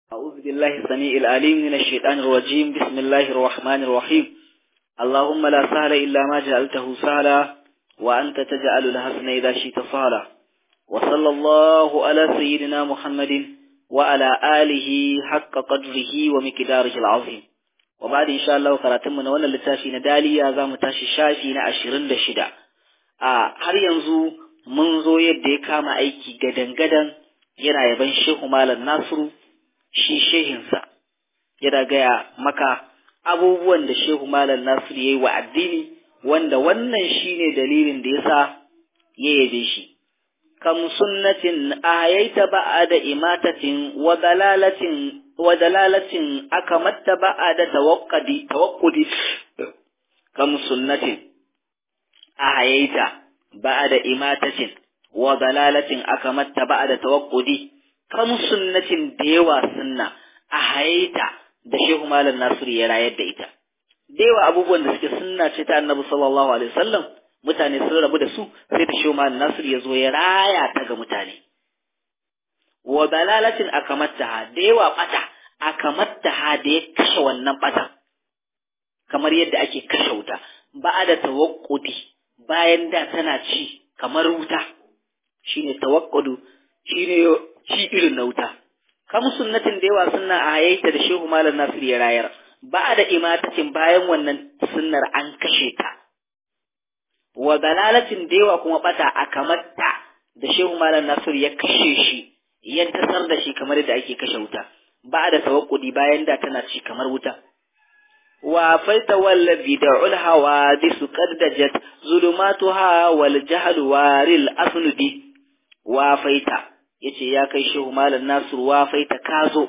أعوذ بالله السميع العليم من الشيطان الرجيم بسم الله الرحمن الرحيم اللهم لا سهل إلا ما جعلته سهلا وأنت تجعل الحزن إذا شئت سهلا وصلى الله على سيدنا محمد وعلى آله حق قدره ومقداره العظيم وبعد إن شاء الله قراتم من وانا لتافي ندالي يا زام تاشي شافي نعشرين دشدا آه هل ينزو منذ يدي كام أيكي قدن قدن yana yaban shehu malam nasiru shi shehinsa yana gaya maka abubuwan da shehu malam nasiru ya yi wa addini wanda wannan shine dalilin da yasa ya yabe shi kam sunnatin ayaita ba'ada imatatin wa dalalatin wa dalalatin akamatta ba'ada tawaqqudi tawaqqudi kam sunnatin ayaita ba'ada imatatin wa dalalatin akamatta ba'ada tawaqqudi kam sunnatin da yawa sunna a hayaita da Shehu Malam Nasiru ya rayar da ita da yawa abubuwan da suke sunna ce ta Annabi sallallahu alaihi wasallam mutane sun rabu da su sai da Shehu Malam Nasiru ya zo ya raya ta ga mutane wa dalalatin akamatta da yawa bata akamatta da ya kashe wannan bata kamar yadda ake kashe wuta ba'ada tawaqqudi bayan da tana ci kamar wuta shine tawakkudu shine shi irin na wuta kam sunnatin da yawa sunna a hayaita da shehu malam nasir ya rayar ba da imatatin bayan wannan sunnar an kashe ta wa dalalatin da yawa kuma bata a kamarta da shehu malam nasir ya kashe shi ya tasar da shi kamar da ake kashe wuta ba da tawakkudi bayan da tana ci kamar wuta wa faita wallazi da'ul hawadis qad dajat zulumatuha wal jahl waril asnudi wa faita yace ya kai shehu malam nasiru wa faita kazo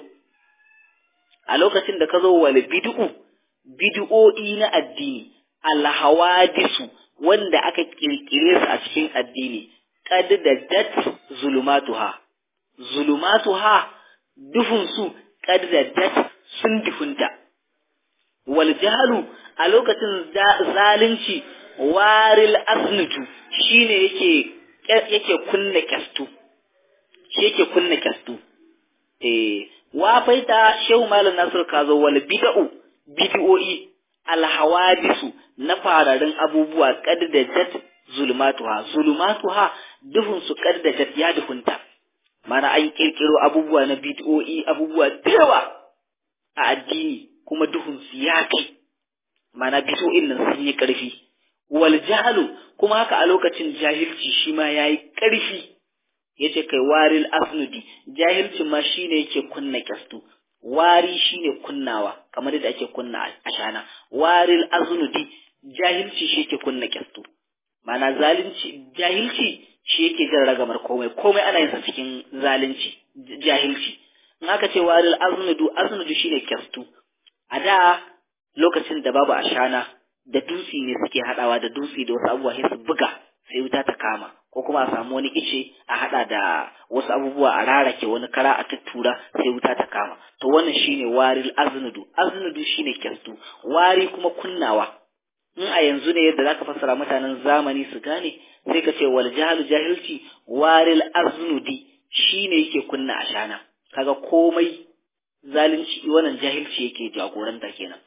a lokacin da ka zo wal bid'u bid'o'i na addini al hawadisu wanda aka kirkire su a cikin addini qad dajat zulumatuha zulumatuha duhun su qad dajat sun dufunta wal jahalu a lokacin zalunci waril asnutu shine yake yake kunna kyastu shi yake kunna kyastu eh wa faita shehu malam nasir kazo wal bid'u bid'o'i al hawadisu na fararin abubuwa kad da jat zulmatuha zulmatuha duhun su kad da jat ya duhunta mana an kirkiro abubuwa na bid'o'i abubuwa da yawa a addini kuma duhun su ya kai mana bid'o'in nan sun yi karfi wal jahlu kuma haka a lokacin jahilci shi ma yayi karfi yace kai waril asnudi jahilcin ma shine yake kunna kyastu wari shine kunnawa kamar yadda ake kunna ashana waril asnudi jahilci shi yake kunna kyastu mana zalunci jahilci shi yake jan ragamar komai komai ana yin sa cikin zalunci jahilci in aka ce waril asnudu asnudu shine kyastu a da lokacin da babu ashana da dutse ne suke haɗawa da dutse da wasu abubuwa sai su buga sai wuta ta kama ko kuma a samu wani ice a haɗa da wasu abubuwa a rarake wani kara a tuttura sai wuta ta kama to wannan shine waril aznudu aznudu shine kyastu wari kuma kunnawa in a yanzu ne yadda zaka fassara mutanen zamani su gane sai ka ce wal jahalu jahilci waril aznudi shine yake kunna ashana kaga komai zalunci wannan jahilci yake jagoranta kenan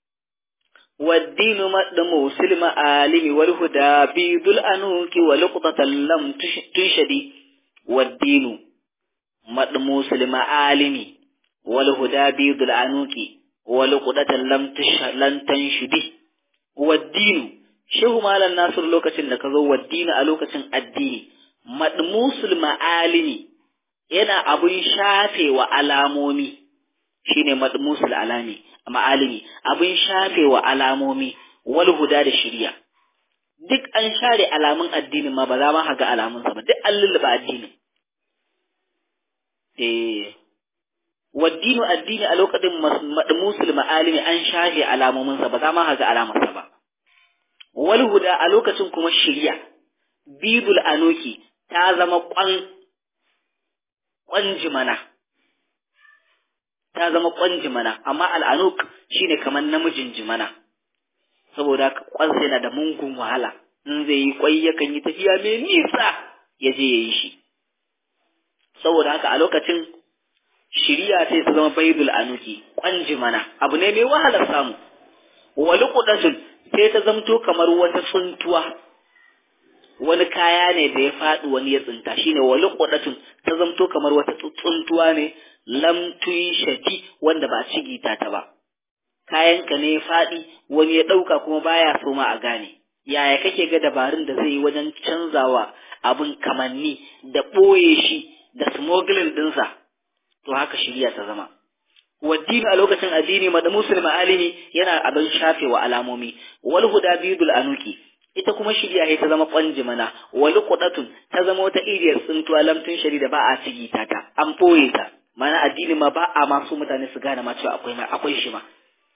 والدين مقدم سلم عالم والهدى بيض الأنوك ولقطة لم تنشدي والدين مقدم سلم عالم والهدى بيض الأنوك ولقطة لم لن تنشدي والدين shehu malam nasir lokacin da ka zo waddini a lokacin addini madmusul ma'alimi yana abun shafe wa alamomi shine madmusul alami ma'alimi abin shafe wa alamomi wal huda da shirya duk an share alamun addinin ma ba za ma ga alamun sa ba duk an lulluba addinin eh waddinu addini a lokacin madmusul ma'alimi an shafe alamomin sa ba za ma ga alamun sa ba wal huda a lokacin kuma shirya bibul anoki ta zama kwan kwanjimana ta zama kwan jimana amma al'anuk shine kamar namijin jimana saboda kwansa yana da mungun wahala in zai yi kwai yakan yi tafiya mai nisa ya je ya yi shi saboda haka a lokacin shiriya sai ta zama baidul anuki kwanji mana abu ne mai wahalar samu wali kudatun sai ta zamto kamar wata tsuntuwa wani kaya ne da ya faɗi wani ya tsinta shine wali kudatun ta zamto kamar wata tsuntuwa ne lam shati wanda ba cigita ta ba kayanka ne ya faɗi wani ya ɗauka kuma baya so ma a gane yaya kake ga dabarun da zai yi wajen canzawa abin kamanni da ɓoye shi da smuggling ɗinsa to haka shirya ta zama waddini a lokacin addini mada musulmi alimi yana abin shafewa alamomi wal huda bidul anuki ita kuma shirya ta zama kwanji mana wal qudatun ta zama wata iriyar tsuntuwa lamtun shari da ba a cigita ta an ɓoye ta mana addini ma ba a masu mutane su gane ma cewa akwai akwai shi ma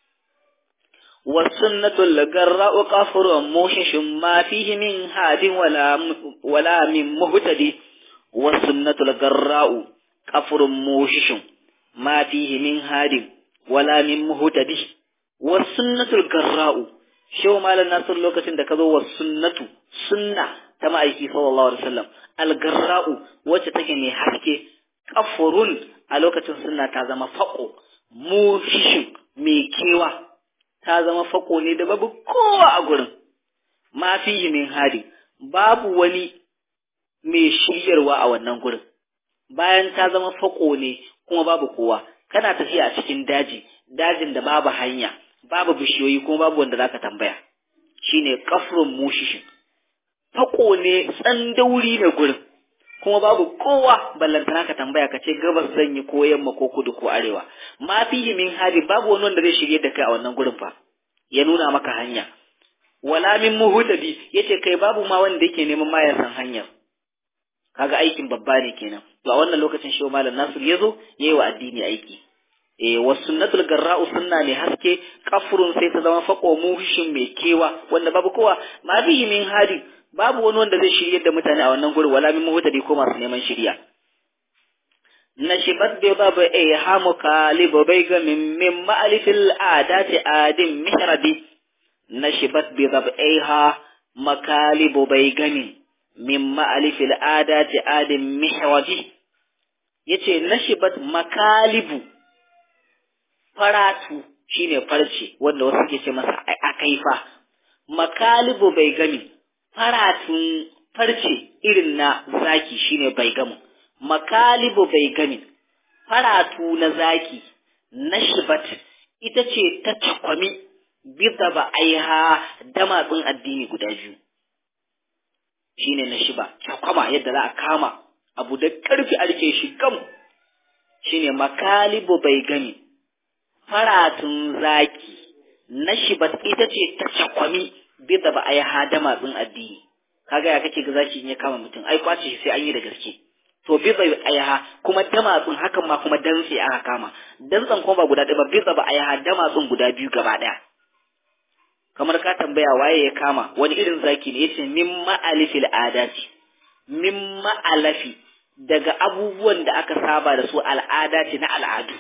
والسنة الجراء قفر موشش ما فيه من هاد ولا ولا من مهتدي والسنة الجراء قفر موشش ما فيه من هاد ولا من مهتدي والسنة الجراء شو مال الناس لوكتين da kazo wasunnatu sunna ta ma'aiki sallallahu alaihi wasallam algarra'u wacce take mai haske kafurun a lokacin sunna ta zama faqo mushishin mai kewa ta zama fako ne da babu kowa a gurin ma fihi min hadi babu wani mai shiryarwa a wannan gurin bayan ta zama fako ne kuma babu kowa kana tafiya a cikin daji dajin da babu hanya babu bishiyoyi kuma babu wanda zaka tambaya shine kafrun mushishin fako ne tsandauri ne gurin kuma babu kowa ballantana ka tambaya ka ce gabas zan yi ko yamma ko kudu ko arewa ma fihi min hadi babu wani wanda zai shirye da kai a wannan gurin fa ya nuna maka hanya wala min muhtadi yace kai babu ma wanda yake neman ma ya san hanyar kaga aikin babba ne kenan to a wannan lokacin shi malam Nasir yazo yayi wa addini aiki eh was sunnatul garra'u sunna ne haske kafurun sai ta zama faqo muhishin mai kewa wanda babu kowa ma fihi min hadi babu wani wanda zai shirye da mutane a wannan gurin wala min muhtadi ko masu neman shirya نشبت بضب إيهامك لببيغ من من مألف الآدات آد محربي نشبت بضب إيها مكالب بيغن من مألف الآدات آد محربي yace nashibat makalibu faratu shine farce wanda wasu ke ce masa akaifa makalibu bai gami faratun farce irin na zaki shine bai gamu makalibu bai gami faratu na zaki na shibat ita ce ta cakwami bisa ba aiha damatsun addini guda biyu shine na shiba cakwama yadda za a kama abu da ƙarfi a rike shi gam shine makalibu bai gami faratun zaki na shibat ita ce ta cakwami bisa ba aiha damatsun addini kaga ya kake ga zaki in ya kama mutum ai kwace shi sai an yi da gaske to biza ayaha kuma damatsun hakan ma kuma dantse aka kama dantsen kuma ba guda ɗaya ba biza ba ayaha damatsun guda biyu gaba ɗaya kamar ka tambaya waye ya kama wani irin zaki ne yace min ma'alifil adati min ma'alafi daga abubuwan da aka saba da su al'adati na al'adu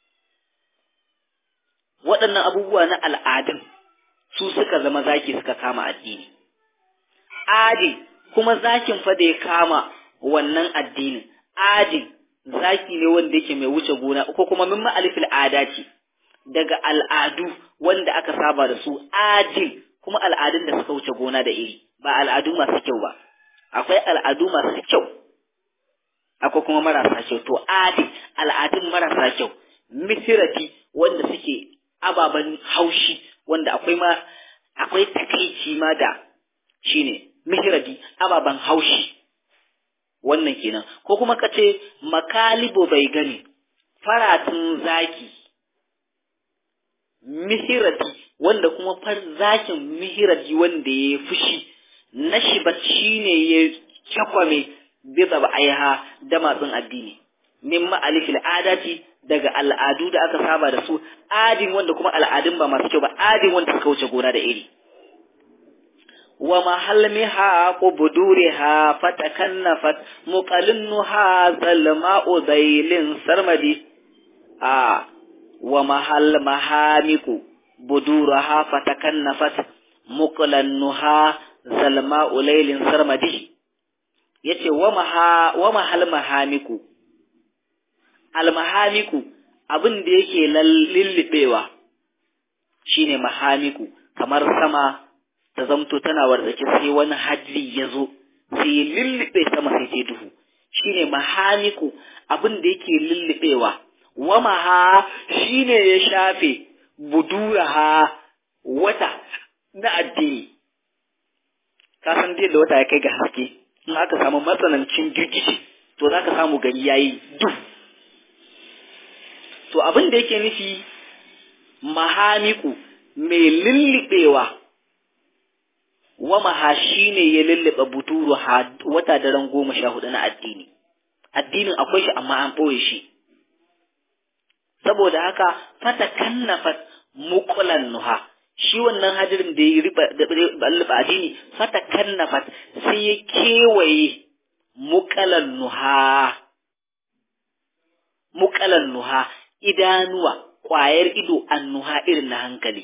waɗannan abubuwa na al'adun su suka zama zaki suka kama addini adi kuma zakin fa da ya kama wannan addinin adin zaki ne wanda yake mai wuce gona ko kuma min ma'alifil adati daga al'adu wanda aka saba da su adin kuma al'adun da suka wuce gona da iri ba al'adu masu kyau ba akwai al'adu masu kyau akwai kuma marasa kyau to adin al'adun marasa kyau misirati wanda suke ababen haushi wanda akwai ma akwai takaici ma da shine mihiradi ababen haushi wannan kenan ko kuma ka ce makalibo bai gani faratun zaki mihirati wanda kuma far zakin mihirati wanda ya fushi na shibat shi ne ya cakwame bisa ba aiha da matsin addini min ma'alifil adati daga al'adu da aka saba da su adin wanda kuma al'adun ba masu kyau ba adin wanda suka wuce gona da iri wa mahalmiha qubduriha fatakannafat muqallinha zalma'u zailin sarmadi a wa mahal mahamiku buduraha fatakannafat muqallinha zalma'u lailin sarmadi yace wa maha wa mahal mahamiku almahamiku abin da yake lullubewa shine mahamiku kamar sama ta zamto tana wartsake sai wani hadri ya zo sai ya lullube sama sai ta duhu shine mahamiku abin da yake lullubewa wa maha shine ya shafe buduraha wata na addini ka san da wata ya kai ga haske in aka samu matsanancin girgishi to za ka samu gari yayi duk to abin da yake nufi mahamiku mai lullubewa wa maha shi ne ya lullube buturu wata daren goma sha hudu na addini addinin akwai shi amma an ɓoye shi saboda haka fata kannafat mukulan nuha shi wannan hadirin da ya riba addini fata kannafat sai ya kewaye mukalan nuha mukalan nuha idanuwa ƙwayar ido annuha irin na hankali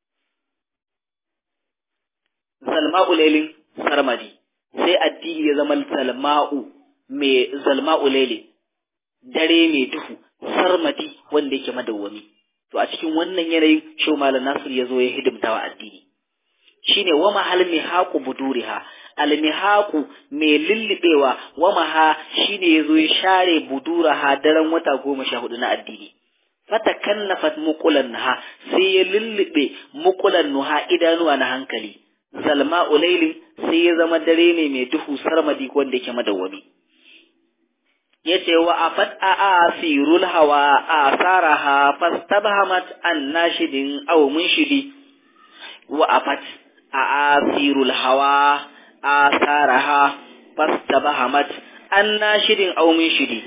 zalma'u lailin sarmadi sai addini ya zama zalma'u mai zalma'u lailin dare mai duhu sarmadi wanda yake madawwami to a cikin wannan yanayin shau malam nasir ya zo ya hidimta wa addini shine wa mahal mihaqu buduriha al mihaqu mai lullubewa wa maha shine ya zo ya share buduraha daren wata goma sha hudu na addini fatakannafat muqulan naha sai ya lullube muqulan nuha idanuwa na hankali zalma ulailin sai ya zama dare ne mai duhu sarmadi wanda yake madawwami yace wa afat a asirul hawa asaraha fastabhamat an nashidin aw munshidi wa afat a asirul hawa asaraha fastabhamat an nashidin aw munshidi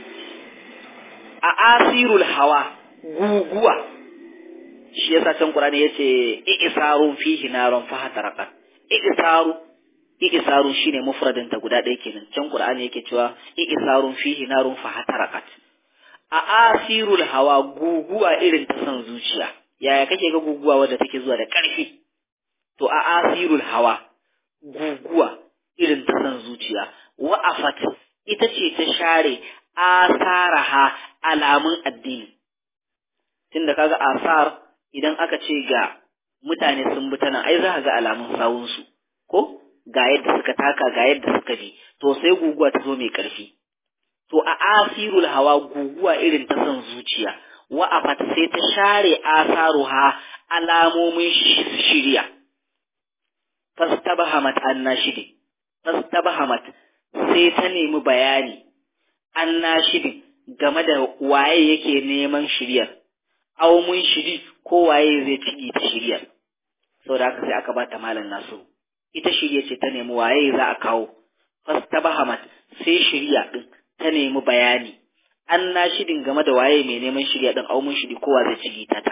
a asirul hawa guguwa shi yasa can Qur'ani yace i'sarun fihi narun fahataraqat i'saru i'saru shine mufradin ta guda ɗaya kenan can Qur'ani yake cewa i'sarun fihi narun fahataraqat a asirul hawa guguwa irin ta san zuciya yaya kake ga guguwa wadda take zuwa da ƙarfi to a asirul hawa guguwa irin ta san zuciya wa afat ita ce ta share asaraha alamun addini tunda kaga asar idan aka ce ga mutane sun bi tana ai za ka ga alamun sawunsu ko ga yadda suka taka ga yadda suka bi to sai guguwa ta zo mai ƙarfi to a asirul hawa guguwa irin ta son zuciya wa afat sai ta share asaruha alamomin shirya fastabahamat annashidi fastabahamat sai ta nemi bayani annashidin game da waye yake neman shiryar aw mun shiri ko waye zai ciki ta shiryar saboda haka sai aka bata malam nasu ita shirya ce ta nemi waye za a kawo fastabahamat sai shirya din ta nemi bayani an na shidin game da waye mai neman shirya din aw mun shiri ko wa zai ciki ta ta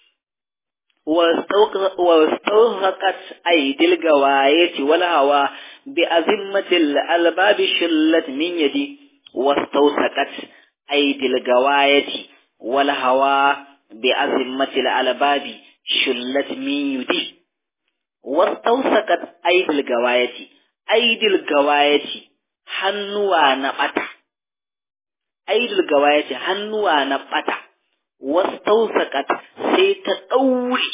واستوهقت أيدي الجواية والهوى بأذمة الألباب شلت من يدي واستوثقت أيدي الجواية والهوى بأزمة الألباب شلت من يدي واستوثقت أيدي الجواية أيدي الجواية hannuwa na ɓata, aidul gawayati hannuwa na ɓata, wastausakat sai ta ɗaure.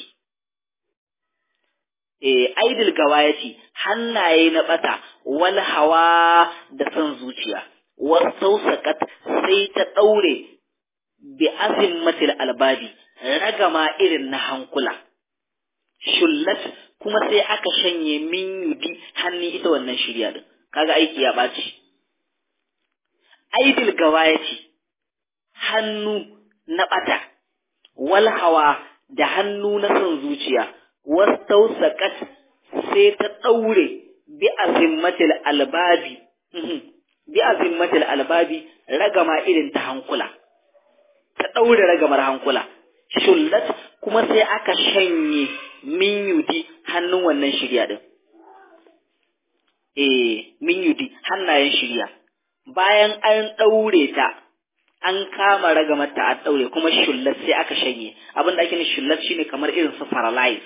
E, aidul gawayati hannaye na ɓata, wal hawa da son zuciya, wastausakat sai ta ɗaure bi azimmatil albabi ragama irin na hankula shullat kuma sai aka shanye min yudi hannun ita wannan shirya din kaga aiki ya ɓaci aidil gawayati hannu na ɓata wal hawa da hannu na son zuciya wastausakat sai ta ɗaure bi azimmatil albabi bi azimmatil albabi ragama irin ta hankula ta ɗaure ragamar hankula shullat kuma sai aka shanye min yudi hannun wannan shirya din eh min yudi hannayen shirya bayan an ɗaure ta an kama ragamarta a ɗaure kuma shullat sai aka shanye abin da ake ne shullat shine kamar irin su paralyze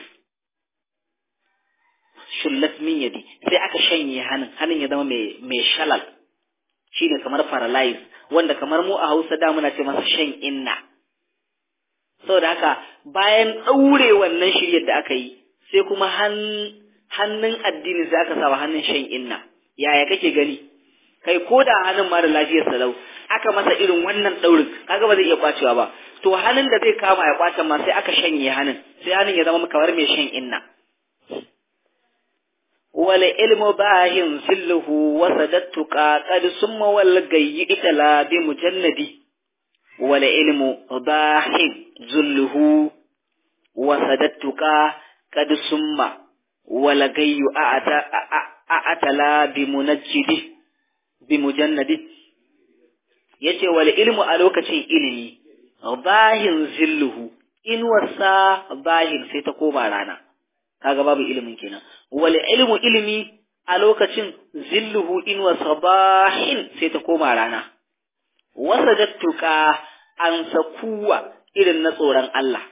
shullat min yadi sai aka shanye hannun hannun ya zama mai shalal shine kamar paralyze wanda kamar mu a Hausa da muna ce masa shan inna saboda haka bayan ɗaure wannan shiryar da aka yi sai kuma hannun addini sai aka sawa hannun shan inna yaya kake gani kai ko da hannun ma da lafiyar salau aka masa irin wannan ɗaurin kaga ba zai iya kwacewa ba to hannun da zai kama ya kwace ma sai aka shanye hannun sai hannun ya zama kamar mai shan inna wal ilmu bahin silluhu wa sadattuka qad summa wal gayyi itala bi mujannadi wal ilmu bahin zulluhu wa sadattuka qad summa wal gayyu a'ata a'atala bi munajjidi bi mujannadi yace wal ilmu a lokacin ilimi bahin zilluhu inuwarsa bahin sai ta koma rana kaga babu ilimin kenan wal ilmu ilimi a lokacin zilluhu inuwarsa bahin sai ta koma rana wasadattuka an sakuwa irin na tsoron Allah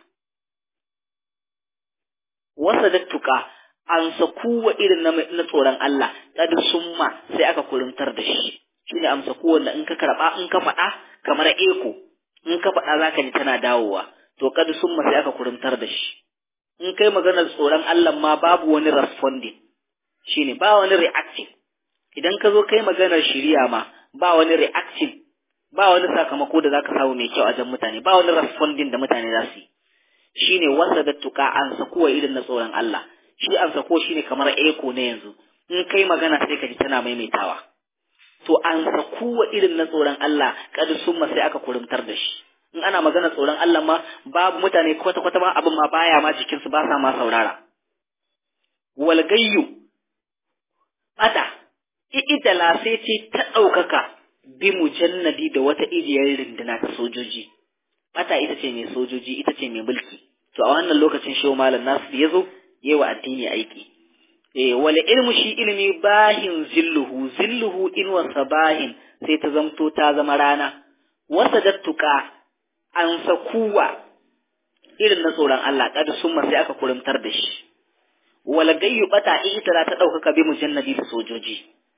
wasadattuka an sakuwa irin na tsoron Allah kad summa sai aka kurumtar da shi shine amsa ko wanda in ka karba in ka faɗa kamar eko in ka faɗa zaka ji tana dawowa to kad summa sai aka kurumtar da shi in kai maganar tsoron Allah ma babu wani responding shine ba wani reacting idan ka zo kai maganar shiriya ma ba wani reacting ba wani sakamako da zaka samu mai kyau a jan mutane ba wani responding da mutane za su yi shine wasa da tuka an sakuwa irin na tsoron Allah shi an sako shine kamar eko na yanzu in kai magana sai ka ji tana maimaitawa to an sakuwa irin na tsoron Allah kada summa sai aka kurumtar da shi in ana magana tsoron Allah ma babu mutane kwata kwata ma abin ma baya ma jikin su ba sa ma saurara wal gayyu bata idala sai ce ta ɗaukaka bi mujannadi da wata ijiyar rinduna ta sojoji bata ita ce mai sojoji ita ce mai mulki to a wannan lokacin shehu malam nasu ya zo yi wa addini aiki eh wal ilmu shi ilmi bahin zilluhu zilluhu inwarsa bahin sai ta zamto ta zama rana wasa dattuka an sakuwa irin na tsoron Allah kad summa sai aka kurumtar da shi wal gayyu bata ita ta ɗaukaka bi mujannadi da sojoji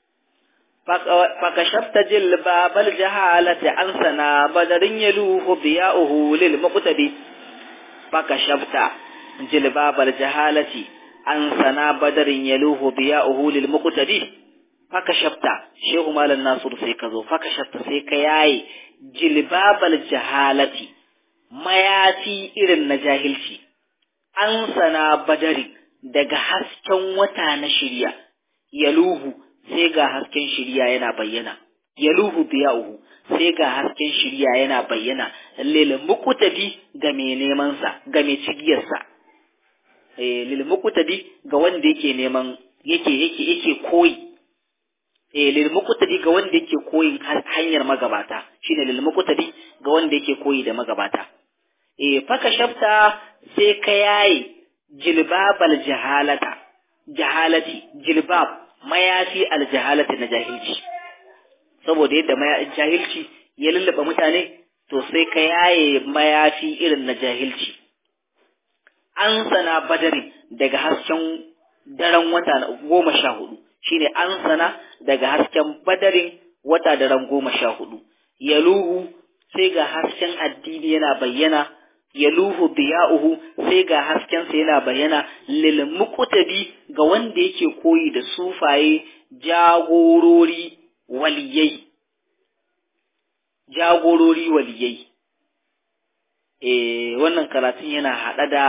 فكشفت جلباب الجهالة عن سنا بدر يلوه ضياؤه للمقتدي فكشفت جلباب الجهالة عن سنا بدر يلوه ضياؤه للمقتدي فكشفت شيخ مال الناصر سيكزو فكشفت سيكياي جلباب الجهالة mayafi irin na jahilci an sana badari daga hasken wata na shirya yaluhu sai ga hasken shirya yana bayyana yaluhu biya'uhu sai ga hasken shirya yana bayyana lil muqtadi ga mai neman sa ga mai cigiyar sa eh lil muqtadi ga wanda yake neman yake yake yake koyi eh lil muqtadi ga wanda yake koyin hanyar magabata shine lil muqtadi ga wanda yake koyi da magabata eh faka shafta sai ka yayi jilbabal jahalata jahalati jilbab mayafi aljahalati na jahilci saboda yadda jahilci ya lullaba mutane to sai ka yaye mayafi irin na jahilci an sana badari daga hasken daren wata goma sha hudu shine an sana daga hasken badarin wata daren goma sha hudu yaluhu sai ga hasken addini yana bayyana yaluhu biya'uhu sai ga haskensa yana bayyana lil muqtadi ga wanda yake koyi da sufaye jagorori waliyai jagorori waliyai eh wannan karatun yana hada da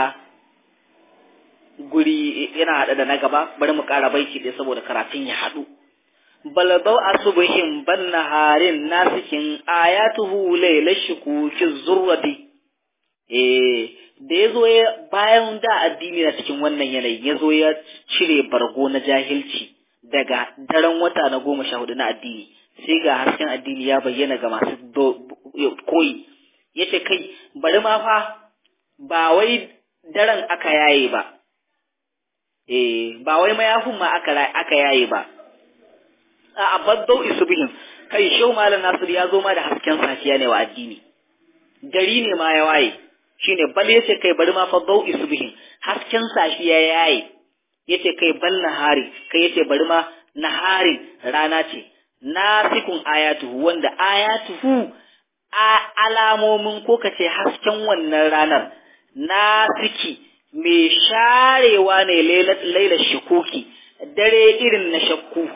guri yana hada da na gaba bari mu ƙara baiti ɗaya saboda karatun ya haɗu balbau asubuhin ban naharin nasikin ayatuhu laila shukuki zurrati eh da ya zo ya bayan da addini na cikin wannan yanayi ya zo ya cire bargo na jahilci daga daren wata na goma sha hudu na addini sai ga hasken addini ya bayyana ga masu koyi ya ce kai bari ma fa ba wai daren aka yaye ba eh ba wai mayafin ma aka yaye ba a abaddau isubihin kai shau malam nasir ya zo ma da hasken safiya ne wa addini gari ne ma ya waye shine bal yace kai bari ma fa dau isubihin hasken safiya yayi yace kai bal nahari kai yace bari ma nahari rana ce nasikun ayatuhu wanda ayatuhu a alamomin ko kace hasken wannan ranar nasiki mai sharewa ne lailar shukuki dare irin na shakku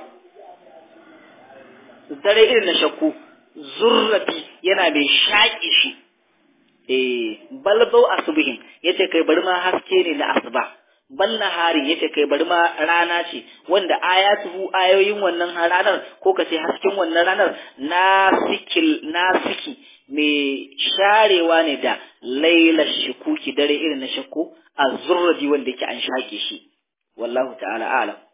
dare irin na shakku zurrafi yana mai shaƙi shi eh balbau asbihin yace kai bari ma haske ne na asuba bal nahari yace kai bari ma rana ce wanda ayatuhu ayoyin wannan ranar ko kace hasken wannan ranar nasikil nasiki mai sharewa ne da lailar shukuki dare irin na shakku azurrabi wanda yake an shaƙe shi wallahu ta'ala a'lam